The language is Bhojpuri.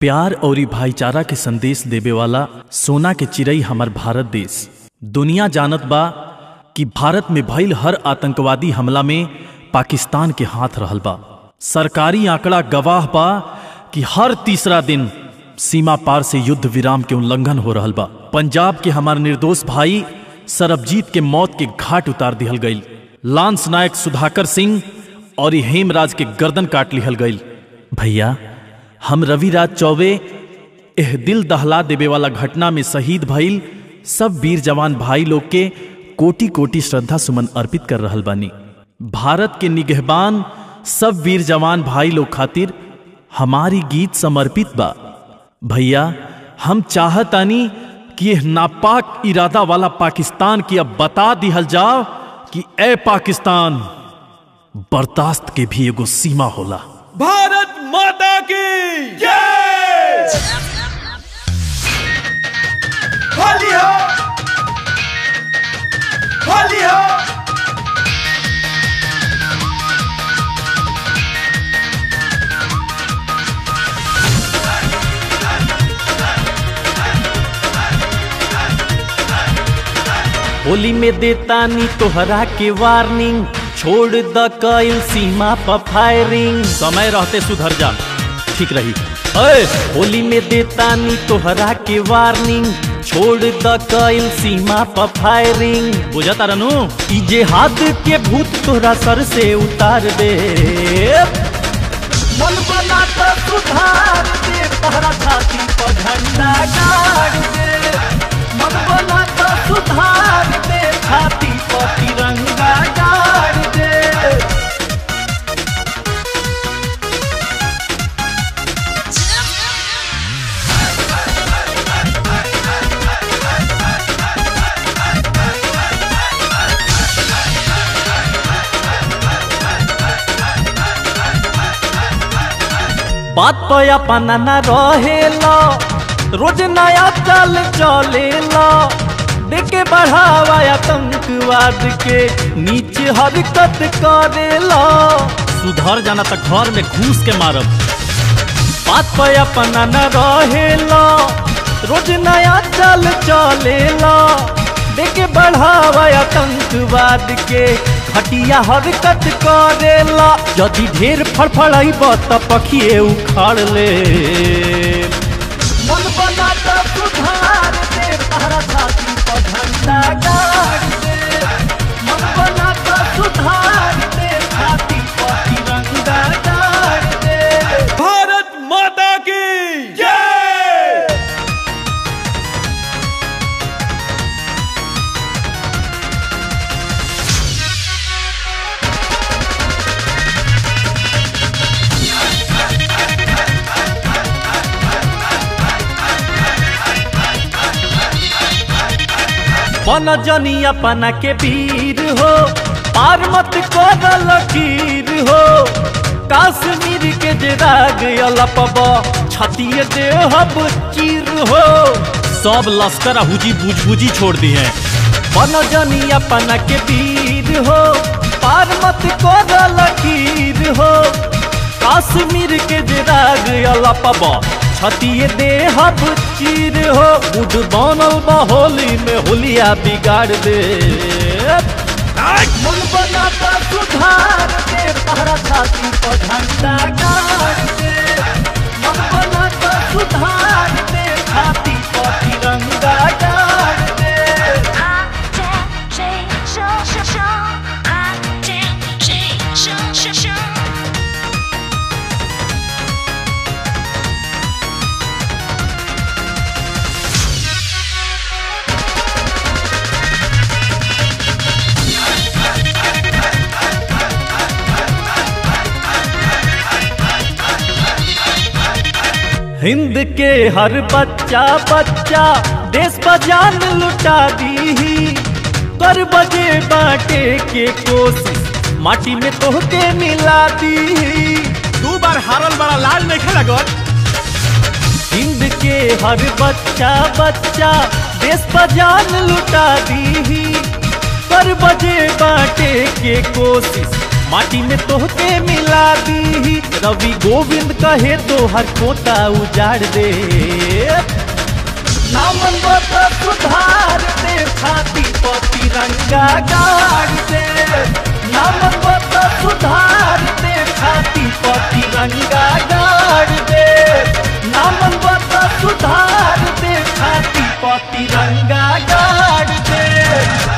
प्यार और भाईचारा के संदेश देवे वाला सोना के चिड़ई हमार भारत देश दुनिया जानत बा कि भारत में भइल हर आतंकवादी हमला में पाकिस्तान के हाथ रहल बा सरकारी आंकड़ा गवाह बा कि हर तीसरा दिन सीमा पार से युद्ध विराम के उल्लंघन हो रहल बा पंजाब के हमार निर्दोष भाई सरबजीत के मौत के घाट उतार दिहल गईल लांस नायक सुधाकर सिंह और हेमराज के गर्दन काट लिहल गईल भैया हम रविराज चौबे एह दिल दहला देवे वाला घटना में शहीद भइल सब वीर जवान भाई लोग के कोटि कोटि श्रद्धा सुमन अर्पित कर रहल बानी भारत के निगहबान सब वीर जवान भाई लोग खातिर हमारी गीत समर्पित बा भैया हम चाहतानी कि यह नापाक इरादा वाला पाकिस्तान की अब बता दिहल जाओ कि ए पाकिस्तान बर्दाश्त के भी एगो सीमा होला भारत माता की जय होली हो होली हो होली में देता नी तोहरा के वार्निंग छोड़ द कईल सीमा पर फायरिंग समय रहते सुधर जा ठीक रही अरे होली में देता नी तोहरा के वार्निंग छोड़ द कईल सीमा पर फायरिंग बुझता रनु ई जे हाथ के भूत तोहरा सर से उतार दे मन बना तो सुधार दे तोहरा छाती पर झंडा गाड़ दे मन बना तो सुधार दे छाती पर तिरंगा गाड़ दे बात पे अपना न रहेला रोज नया चाल चलेला देखे बढ़ावा आतंकवाद के नीचे हरकत करेला सुधर जाना तक घर में घूस के मारब बात पे अपना न रहेला रोज नया चाल चलेला देखे बढ़ावा आतंकवाद के घटिया हरकत करेला यदि ढेर फड़फड़ाइब त पखिए उखाड़ ले मन बना त सुधार दे तहरा छाती पर झंडा गाड़ दे मन बना त सुधार दे छाती पर तिरंगा गाड़ दे भारत माता की जय बन जनी अपना के वीर हो पार मत कर लकीर हो काश्मीर के जे राग अलपब छतिए दे हब चीर हो सब लश्कर हुजी बुझ बुझी छोड़ दी है बन जनी अपना के वीर हो पार मत कर लकीर हो काश्मीर के जे राग अलपब छतिए दे हब चीर हो उड बनल बा होली में होलिया बिगाड़ दे मन बनाता सुधार दे तहरा छाती पर झंडा गाड़ दे मन बनाता सुधार दे छाती पर तिरंगा गाड़ दे हिंद के हर बच्चा बच्चा देश बजान लुटा दी कर बजे बाटे के कोशिश माटी में तोहके मिला दी दू बार हारल बड़ा लाल नहीं खेला गौर हिंद के हर बच्चा बच्चा देश बजान लुटा दी कर बजे बाटे के कोशिश माटी में तोहके मिला दी रवि गोविंद कहे तो हर कोता उजाड़ दे नामन बता सुधार दे छाती पति रंगा गाड़ दे नामन बता सुधार दे छाती पति रंगा गाड़ दे नामन बता सुधार दे छाती पति रंगा गाड़ दे